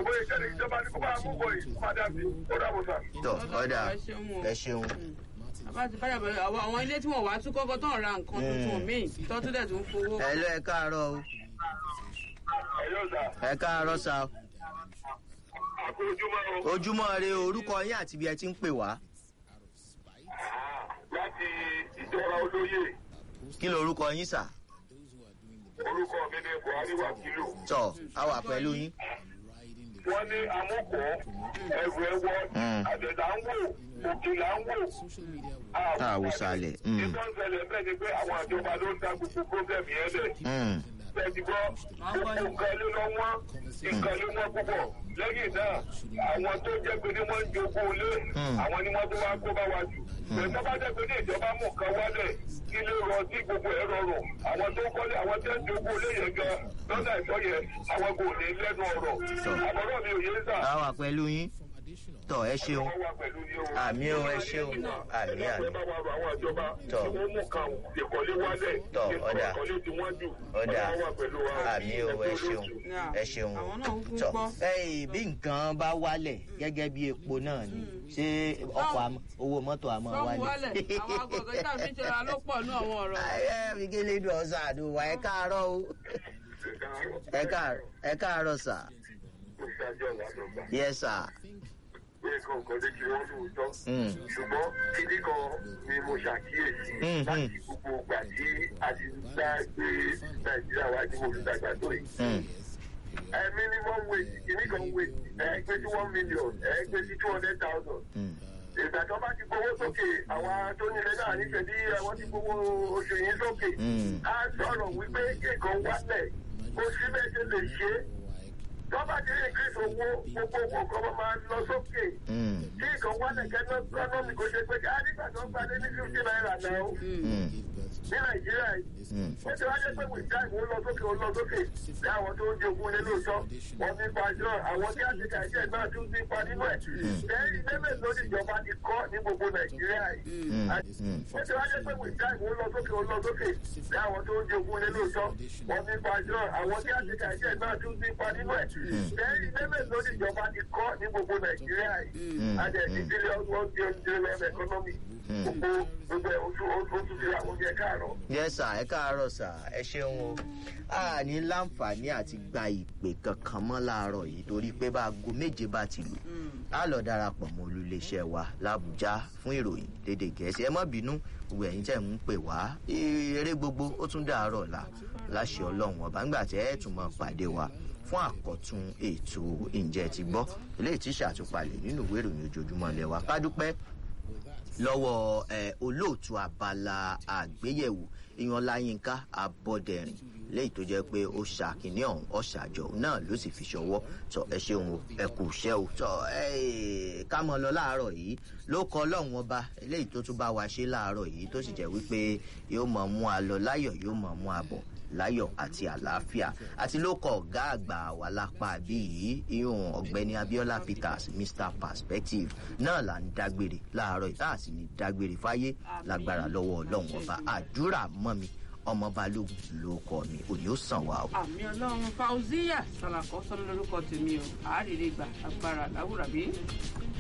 bóyá ìjẹ́ni ìjọba ní kó bá mú bọ̀ yìí má dà sí ó dàbọ̀ sà. tọ ọ̀dà ẹ ṣeun o. ẹ ṣeun bàbá ti báyà bẹ̀rẹ̀ àwọn àwọn ilé tí wọ́n wá tún kọ́kọ́ tán ra nǹkan tuntun míì tọ́tún dẹ̀ tún fowó. ẹ lọ ẹ káàárọ̀ o ẹ̀yọ́ sà ẹ káàárọ̀ sa o. àkó ojúmọ́ o ojúmọ́ re orúkọ yín àti ibi ẹ ti ń pè wá láti ìjọra olóyè kí lorúkọ yín sà orúkọ mi ní buhari wàkìlù tọ a wà pẹ̀lú yín wọ́n ní amúkọ́ ẹ̀rù ẹ̀wọ́ Mm. àdẹ̀dà ń wò òkè là ń wò. àwòsàlẹ̀ mm, ìtọ́ ń ṣẹlẹ̀ bẹ́ẹ̀ ni pé àwọn àjọba ló ń dá gbogbo problem yẹn lẹ̀. mm, Bẹ́ẹ̀ni gbọ́, gbogbo nǹkan ló lọ wọ́n, nǹkan ló wọ́n púpọ̀. Lẹ́yìn náà, àwọn tó jẹ́ pé ní wọ́n ń jogún ilé, Mm. àwọn ni wọ́n tó wá kó bá wa jù. Bẹ̀rẹ̀ tó bá jẹ́ pé ní ìjọba mú nǹkan wálẹ̀, kí ló rọ sí gbogbo ẹ̀ rọrùn. Àwọn tó ń kọ́lé, àwọn tó ń jogún ilé yẹn gan, lọ́nà ìtọ́ yẹn, àwọn kò ní lẹ́nu ọ̀rọ̀. Àbọ̀rọ̀ mi ò yé sà. a wà pẹ̀lú yín tọ ẹ ṣeun Wọ́n wà pẹ̀lú yín o. àmì o ẹ ṣeun àmì àmì Ẹ bá wa rọ àwọn ìjọba Tọ́. tí wọ́n mú kan ìkọ́lé wálẹ̀. Tọ́, ọ̀dà. Ìkọ́lé tí wọ́n jù. ọ̀dà Ọlọ́run wà pẹ̀lú wa. àmì o ẹ ṣeun ẹ ṣeun àwọn náà ń kú tọ gbọ́. ẹyìn bí nǹkan bá wálẹ̀ gẹ́gẹ́ bí epo náà ni ṣé ọkọ̀ àmọ́- owó mọ́tò àmọ́ sọ́ọ̀bù wálẹ̀. wálẹ̀ àwọn àgbọ̀ngàn tí àfi ń ṣe ra ló pọ̀ ní àwọn ọ̀rọ̀. ayé mi kí lè dùn ọ̀sán àdùnwà ẹ káàárọ̀ o ẹ káàárọ̀ ẹ káàárọ̀ sà yẹ sà Mm. ṣùgbọ́n kíní kan ni mo ṣàkíyèsí Mm, láti mm. gbogbo ìgbà tí a ti ń dá gbé nàìjíríà wá tí mo fi dàgbà tó yìí. Mm, ẹ minimum wage kíní kan wage ẹ gbé sí one million ẹ gbé sí two hundred thousand. mm, ìgbà tó bá ti gbowó sókè àwọn tó nílé náà nífẹ̀ẹ́ bí àwọn ti gbowó oṣù yìí sókè. Mm. a sọ̀rọ̀ wípé kíkan wálẹ̀ kó síbẹ̀ ṣe lè ṣe é. tó bá ti rí increase owó gbogbo owó kan máa lọ sókè. mm, kí nǹkan wálẹ̀ kẹ́tọ́ gọ́nọ́mì kò ṣe pé ká nígbà tó ń gbalẹ̀ ní fifty naira náà ó mm, ní nàìjíríà yìí. mm. ó ti wá jẹ́ pé with time ó lọ sókè ó lọ sókè ní àwọn tó ń jogún lé lóòótọ́ wọ́n ti pa jọ àwọn tí àṣekà iṣẹ́ náà tún ti pa nínú ẹ̀. lẹ́yìn lẹ́mẹ̀ lórí ìjọba ti kọ́ ní gbogbo nàìjíríà yìí. Mm, Àti- mm. ó ti wá jẹ́ pé with time ó lọ sókè ó lọ sókè ní àwọn tó ń jogún lé lóòótọ́ wọ́n ti pa jọ àwọn tí àṣekà iṣẹ́ náà tún ti pa nínú ẹ̀. lẹ́yìn lẹ́mẹ̀ lórí ìjọba ti kọ́ ní gbogbo nàìjíríà yìí. àti ẹ̀sìn bílíọ̀nù one billion economy gbogbo gbogbo ẹ̀ oṣù oṣù ti àwọn oúnjẹ káàárọ̀. yẹ sà ẹ káàárọ̀ sà ẹ ṣeun o a ní láǹfààní àti gba ìpè kankan mọ́ láàárọ̀ yìí torí pé bá aago méje bá ti lù á lọ darapọ̀ mọ́ olùléṣẹ́ wa làbújá fún ìròyìn lédè gẹ̀ẹ́sì ẹ má bínú gbogbo ẹ̀yin tẹ̀ ń pè wá eré gbogbo ó tún dàárọ̀ la láṣẹ ọlọ́run ọba ńgbà tẹ́ ẹ̀ tún mọ́ pàdé wa fún àkọ́tún ètò ìjẹ́ ti gbọ́ eléyìí tí ṣàtúpalẹ̀ nínú ìwé ìròyìn ojoojúmọ́ lẹ́wà kádúpẹ́ lọ́wọ́ ẹ, olóòtú abala àgbéyẹ̀wò ìyanláyínká abọ́dẹ̀rìn léyìí tó jẹ́ pé ó ṣàkíní ọ̀hún ọ̀ṣàjọ náà ló sì fi ṣọwọ́ tọ ẹ ṣeun o ẹ kù ṣẹ́ o tọ ẹ ká mọ lọ láàárọ̀ yìí ló kọ ọlọ́run ọba eléyìí tó tún bá wa ṣe láàárọ̀ yìí tó sì jẹ́ wípé yóò mọ̀ mú a lọ láyọ̀ yóò mọ̀ mú a bọ̀ láyọ̀ àti àlàáfíà àti ló kọ ọ̀gá àgbà wà lápá bí yìí ìhùn ọ̀gbẹ́ni abiola peters mr perspective náà là ń dágbére láàárọ̀ yìí tá a sì ní dágbére fáyé lágbára lọ́wọ́ ọlọ́run ọba àdúrà mọ́ mi ọmọ balógun ló kọ mi òní ó sàn wá o. àmì ọlọ́run fauziya sàlàkọ́ sọ́nà lórúkọ tèmi o àárèrè gbà agbára láwùrà bí.